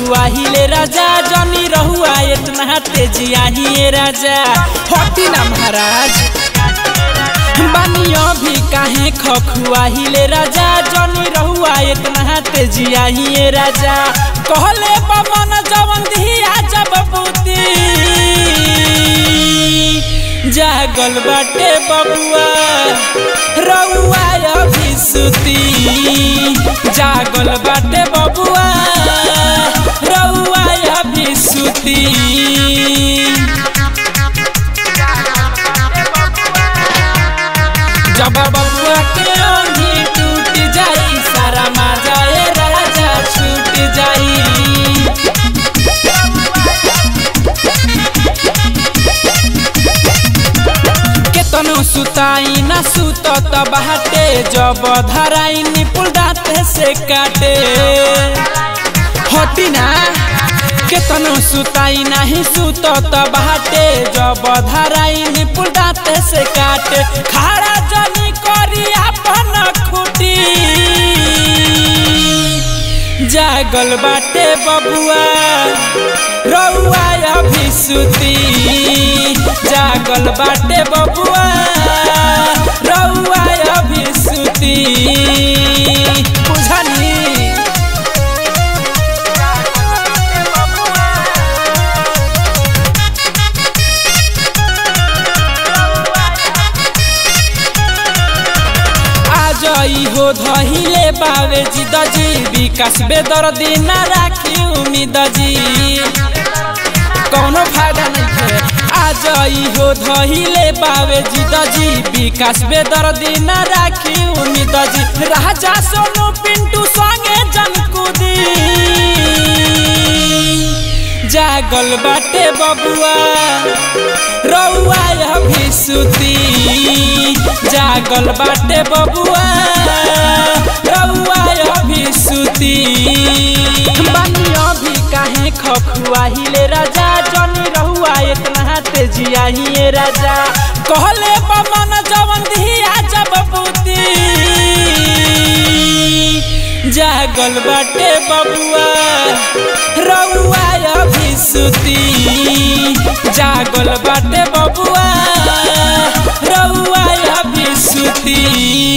खखुआहिले राजा जनी रहुआ इतना तेजियाही राजा हटी ना महाराज बानियो भी काहे खखुआहिले राजा जनी रहुआ इतना तेजियाही राजा कहले पवन जवन दिया जब बूती जागल बाटे बबुआ रउआ अभी सुती जागल बाटे बबुआ रउआ अभी सुती जब बबुआ के ओंधी टूट जाई सारा माजाए राजा छूट जाई केतनो सुताई ना सुत बाटे जब धराई निपुल दाते से काटे हटी ना केतनो सुताई नहीं सुत बाटे जब धराई निपुल दाते से काटे खारा जनी करी अपन खुटी जागल बाटे बबुआ रउआ अभी सुती जागल बाटे बबुआ रउआ अभी सुती बुझनी आज हो धहिले बावे जी दजी विकास बेदर दिन राखी उम्मीद जी कौनो फायदा नहीं है आज हो धहिले बावे जी दजी विकास बेदर दिन राखी उम्मीद जी राजा सोनू पिंटू संगे जनकुदी जागल बाटे बबुआ रउआ अभी सुती जागल बाटे बबुआ रउआ अभी सुती बानिया भी काहे खखुआहिले राजा जनी रहुआ इतना तेजियाही राजा कहले पवन जवन दिया जब बूती जागल बाटे बबुआ रउआ अभी सुती जागल बाटे बबुआ रउआ अभी सुती